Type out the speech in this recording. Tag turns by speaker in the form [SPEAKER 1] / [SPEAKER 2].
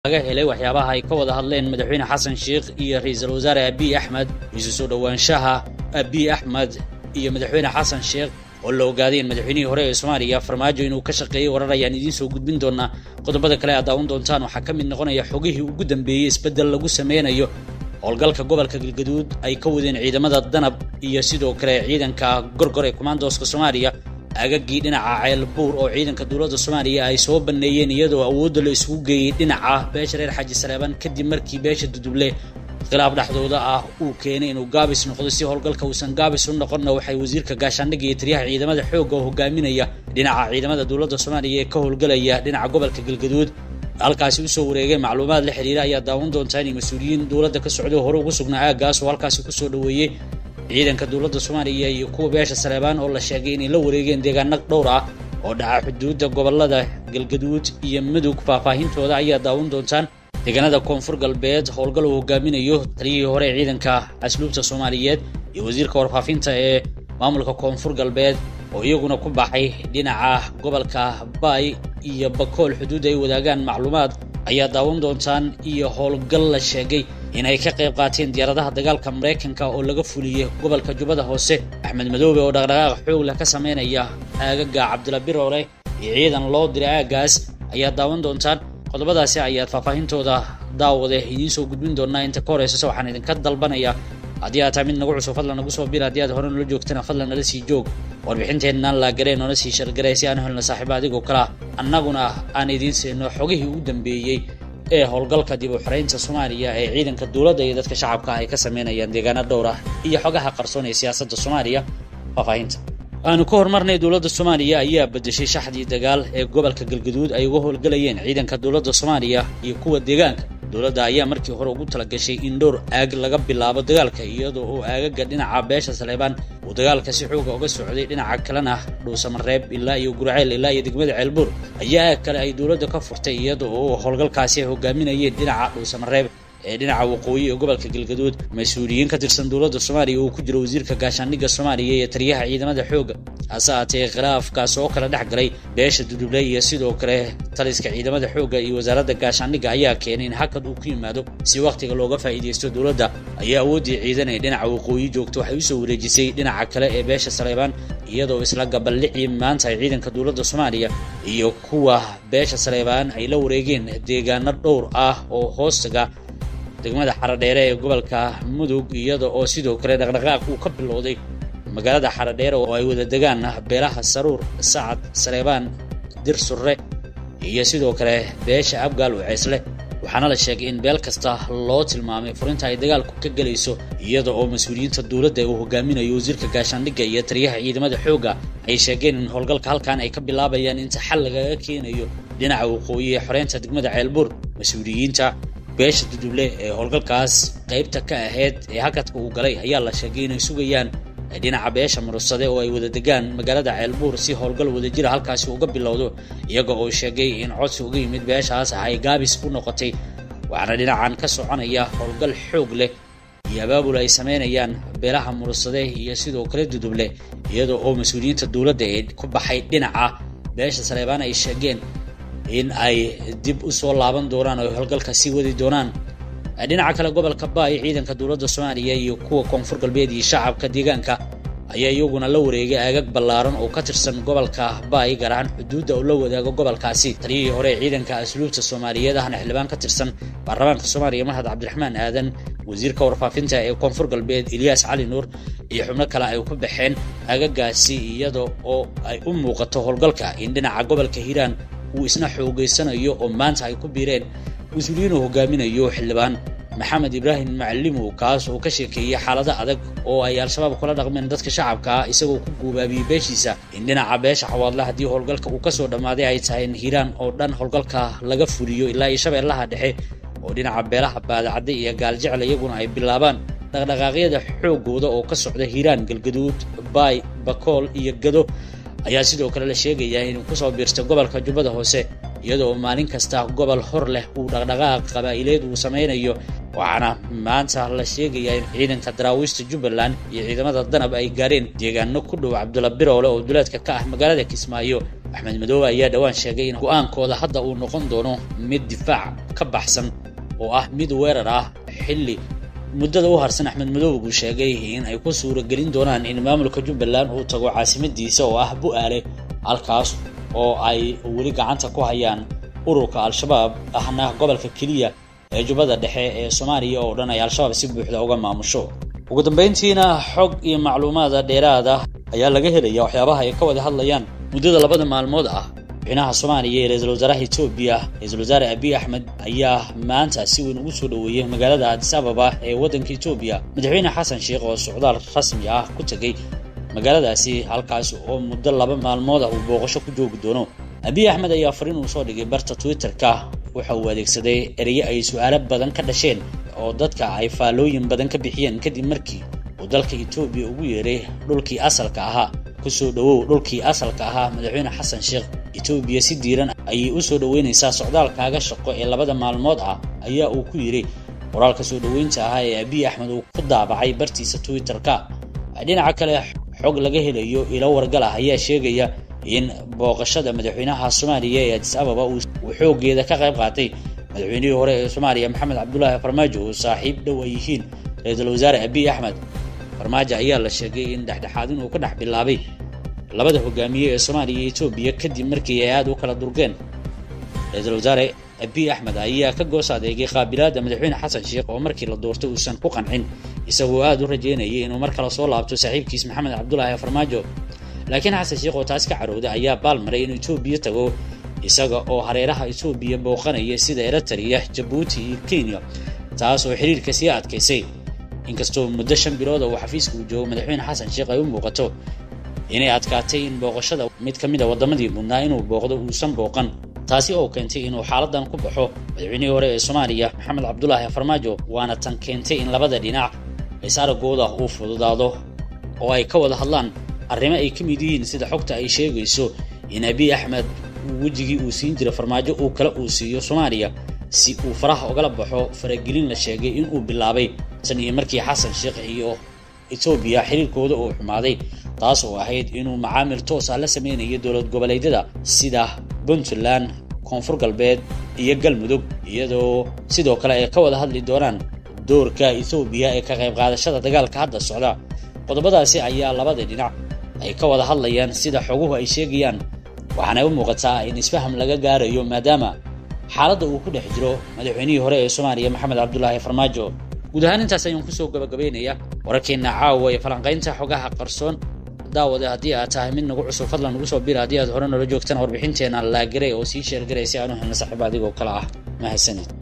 [SPEAKER 1] laga helay waxyaabaha ay ka wada hadleen madaxweyne xasan sheikh iyo ra-iisul wasaare abiy axmed isu soo dhowaanshaha abiy axmed iyo madaxweyne xasan sheikh oo la ogaaday in madaxweynihii hore ee soomaaliya farmaajo inuu ka shaqeeyey warar ayaan idiin soo gudbin doonaa qodobada kale aad daawan doontaan waxaa ka mid noqonaya xogihii ugu dambeeyey isbeddel lagu sameynayo howlgalka gobolka galgaduud ay ka wadeen ciidamada danab iyo sidoo kale ciidanka gorgor ee kumaandooska soomaaliya aagagii dhinaca ceelbuur oo ciidanka dowladda soomaaliya ay soo banneeyeen iyadoo awoodda la isugu geeyey dhinaca beesha reer xaji saleeban kadib markii beesha duduble khilaaf dhexdooda ah uu keenay inuu gaabis noqdo si howlgalka uusan gaabis u noqonna waxay wasiirka gaashaandhigga iyo taliyaha ciidamada xoogga oo hogaaminaya dhinaca ciidamada dowladda soomaaliya ee ka howlgalaya dhinaca gobolka galgaduud halkaasi usoo wareegeen macluumaad la xiriira ayaa daawan doontaa inay mas-uuliyiin dowladda ka socday oo hore ugu sugnaa aaggaas oo halkaasi kusoo dhoweeyey ciidanka dowladda soomaaliya iyo kuwa beesha saleebaan oo la sheegay inay la wareegeen deegaano dhowr ah oo dhaca xuduudda gobolada galgaduud iyo mudug faahfaahintooda ayaa daawan doontaan deegaanada koonfur galbeed howlgal uu hogaaminayo taliyihii hore ee ciidanka asluubta soomaaliyeed iyo wasiirka warfaafinta ee maamulka koonfur galbeed oo iyaguna ku baxay dhinaca gobolka baay iyo bakool xuduud ay wadaagaan macluumaad ayaa daawan doontaan iyo howlgal la sheegay in ay ka qayb qaateen diyaaradaha dagaalka maraykanka oo laga fuliyey gobolka jubbada hoose axmed madoobe oo dhaqdhaqaaq xoog leh ka sameynaya aagaga cabdila biroole iyo ciidan loo diray aaggaas ayaa daawan doontaan qodobadaasi ayaad faahfaahintooda daawade idiin soo gudbin doonaa inta ka horeysase waxaan idinka dalbanayaa haddii aad tahay mid nagu cusub fadlan nagu soo bir haddii aad hore nala joogtana fadlan nala sii joog warbixinteennan laagaree noona sii shargaree si aan helno saaxiiba adigoo kalea annaguna aan idiin siino xogihii ugu dambeeyey ee howlgalka dib u xoreynta soomaaliya ee ciidanka dowladda iyo dadka shacabka ay ka sameynayaan deegaano dhowr ah iyo xogaha qarsoon ee siyaasadda soomaaliya faahfaahinta aanu ka horumarnay dowladda soomaaliya ayaa bedeshay shaxdii dagaal ee gobolka galgaduud ay uga howlgalayeen ciidanka dowladda soomaaliya iyo kuwa deegaanka dowladda ayaa markii hore ugu talagashay in dhowr aag laga bilaabo dagaalka iyadoo oo aagaga dhinaca beesha saleebaan uu dagaalka si xooga uga socday dhinaca kalena dhuusamareeb ilaa iyo gurceel ilaa iyo degmada ceelbuur ayaa aag kale ay dowladda ka furtay iyada oo howlgalkaasi ay hogaaminayeen dhinaca dhuusamareeb ee dhinaca waqooyi ee gobolka galgaduud mas-uuliyiin ka tirsan dowladda soomaaliya uu ku jiro wasiirka gaashaandhigga soomaaliya iyo taliyaha ciidamada xoogga hase haatee khilaafkaas oo kala dhex galay beesha duduble iyo sidoo kale taliska ciidamada xoogga iyo wasaaradda gaashaandhigga ayaa keenay in hakad uu ku yimaado si wakhtiga looga faa'iidaysto dowladda ayaa awooddii ciidan ee dhinaca waqooyi joogto waxay usoo wareejisay dhinaca kale ee beesha saleebaan iyadoo isla gabaldhicii maanta ay ciidanka dowladda soomaaliya iyo kuwa beesha saleebaan ay la wareegeen deegaano dhowr ah oo hoostaga degmada xaradheere ee gobolka mudug iyada oo sidoo kale dhaqdhaqaaq uu ka bilowday magaalada xaradheere oo ay wada degaan beelaha saruur sacad saleebaan dir surre iyo sidoo kale beesha abgaal u ceesle waxaana la sheegay in beel kasta loo tilmaamay furinta ay dagaalku ka gelayso iyada oo mas-uuliyiinta dowladda uu hogaaminayo wasiirka gaashaandhigga iyo taliyaha ciidamada xoogga ay sheegeen in howlgalka halkan ay ka bilaabayaan inta xal lagaga keenayo dhinaca waqooyi ee xoreynta degmada ceelbuur mas-uuliyiinta beesha duduble ee howlgalkaas qaybta ka ahayd ee hakadka uu galay ayaa la sheegay inay sugayaan dhinaca beesha murursade oo ay wada degaan magaalada ceelbuur si howlgal wadajira halkaasi uga bilowdo iyaga oo sheegay in codsi uga yimid beeshaas ah ay gaabis u noqotay waxaana dhinacan ka soconaya howlgal xoog leh iyo abaabul ay sameynayaan beelaha murursade iyo sidoo kale duduble iyada oo mas-uuliyiinta dowladda ee ku baxay dhinaca beesha saleebaan ay sheegeen in ay dib u soo laaban doonaan oo howlgalka sii wadi doonaan dhinaca kale gobolka baay ciidanka dowladda soomaaliya iyo kuwa koonfur galbeed iyo shacabka deegaanka ayaa iyaguna la wareegay aagag ballaaran oo ka tirsan gobolka baay gaar ahaan xuduudda oo la wadaago gobolkaasi taliyihii hore ee ciidanka asluubta soomaaliyeed ahna xildhibaan ka tirsan baarlamaanka soomaaliya mahad cabdiraxmaan aadan wasiirka warfaafinta ee koonfur galbeed ilyaas cali nuur iyo xubno kale ay ku baxeen aagagaasi iyada oo ay u muuqato howlgalka in dhinaca gobolka hiiraan uu isna xoogeysanayo oo maanta ay ku biireen mas-uuliyiin uu hogaaminayo xildhibaan maxamed ibraahim macalimow kaas oo ka sheekeeyey xaalado adag oo ay al-shabaab kula dhaqmeen dadka shacabka ah isagoo ku guubaabiyey beeshiisa in dhinaca beesha xawaadle haddii howlgalka uu kasoo dhammaaday ay tahay in hiiraan oo dhan howlgalka laga fuliyo ilaa iyo shabeellaha dhexe oo dhinaca beelaha baadacadde iyo gaaljecel iyaguna ay bilaabaan dhaqdhaqaaqyada xoogooda oo ka socda hiiraan galgaduud baay bakool iyo gado ayaa sidoo kale la sheegayaa inuu kusoo biirta gobolka jubbada hoose iyadoo maalin kasta gobol hor leh uu dhaqdhaqaaq qabaa'ileed uu sameynayo waxaana maanta la sheegayaa in ciidanka daraawiishta jubbaland iyo ciidamada danab ay gaareen deegaano ku dhow cabdulla biroole oo duleedka ka ah magaalada kismaayo axmed madoobe ayaa dhowaan sheegay in go-aankooda hadda uu noqon doono mid difaac ka baxsan oo ah mid weerar ah xilli muddada u harsan axmed madoobe buu sheegay in ay ku suuragelin doonaan in maamulka jubbaland uu tago caasimadiisa oo ah bu-aale halkaas oo ay weli gacanta ku hayaan ururka al-shabaab ahna gobolka keliya ee jubbada dhexe ee soomaaliya oo dhan ay al-shabaab si buuxda uga maamusho ugu dambayntiina xog iyo macluumaada dheeraada ayaa laga helaya waxyaabaha ay ka wada hadlayaan muddada labada maalmood ah madaxweynaha soomaaliya ee ra-iisul wasaaraha etoobiya ra-iisul wasaare abiy axmed ayaa maanta si weyn ugu soo dhoweeyey magaalada adis ababa ee waddanka etoobiya madaxweyne xasan sheekh oo socdaal rasmi ah ku tegey magaaladaasi halkaas oo muddo laba maalmood ah uu booqasho ku joogi doono abiy axmed ayaa fariin uu soo dhigay barta twitter-ka waxa uu adeegsaday ereye ay su-aalo badan ka dhasheen oo dadka ay faallooyin badan ka bixiyeen kadib markii uu dalka etoobiya ugu yeeray dhulkii asalka ahaa kusoo dhowow dhulkii asalka ahaa madaxweyne xasan sheekh etoobiya si diiran ayay u soo dhoweynaysaa socdaalkaaga shaqo ee labada maalmood ah ayaa uu ku yidhi qoraalka soo dhoweynta ahaa ee abiy axmed uu ku daabacay bartiisa twitter-ka dhinaca kale xog laga helayo ilo wargal ah ayaa sheegaya in booqashada madaxweynaha soomaaliya ee adis ababa uu xoogeeda ka qayb qaatay madaxweynihii hore ee soomaaliya maxamed cabdulaahi farmaajo oo saaxiib dhow ay yihiin ra-iisul wasaare abiy axmed farmaajo ayaa la sheegay in dhexdhexaadin uu ka dhex bilaabay labada hogaamiye ee soomaaliya iyo etoobiya kadib markii ay aada u kala durgeen ra-iisul wasaare abiy axmed ayaa ka goos adeegay qaabilaadda madaxweyne xasan sheekh oo markii la doortay uusan ku qancin isagoo aada u rajeynayay inuu mar kale soo laabto saaxiibkiis maxamed cabdulaahi farmaajo laakiin xasan sheekh oo taas ka carooday ayaa baalmaray inuu etoobiya tago isaga oo hareeraha etoobiya booqanaya sida eritrea jabuuti iyo kenya taas oo xiriirka sii adkaysay inkastoo muddo shan bilooda uu xafiiska uu joogo madaxweyne xasan sheekh ay u muuqato inay adkaatay in booqashada mid ka mid a waddamadii mudnaa inuu booqdo uusan booqan taasi oo keentay inuu xaaladan ku baxo madaxweynihii hore ee soomaaliya maxamed cabdulaahi farmaajo waana tan keentay in labada dhinac is aragooda uu fududaado oo ay ka wada hadlaan arrimo ay ka mid yihiin sida xogta ay sheegayso in abiy axmed wejigii uu siin jiray farmaajo uu kale uu siiyo soomaaliya si uu faraha ogala baxo faragelin la sheegay inuu bilaabay tan iyo markii xasan sheekh iyo etoobiya xiriirkooda uu xumaaday taas oo ahayd inuu macaamil toosa la sameynayo dowlad goboleedyada sida puntland koonfur galbeed iyo galmudug iyadoo sidoo kale ay ka wada hadli doonaan doorka ethoobiya ee ka qayb qaadashada dagaalka hadda socda qodobadaasi ayaa labada dhinac ay ka wada hadlayaan sida xoguhu ay sheegayaan waxaana u muuqataa in isfaham laga gaarayo maadaama xaaladda uu ku dhex jiro madaxweynihii hore ee soomaaliya maxamed cabdulaahi farmaajo guud ahaan intaas ayaan kusoo gabagabaynaya wararkeenna caawa ee falanqaynta xogaha qarsoon daawade haddii aad tahay mid nagu cusub fadlan nagu soo bira haddii aad hore noola joogtana warbixinteena laagaray oo sii sheergaray si aan u helna saaxiiba adigoo kale ah mahadsanid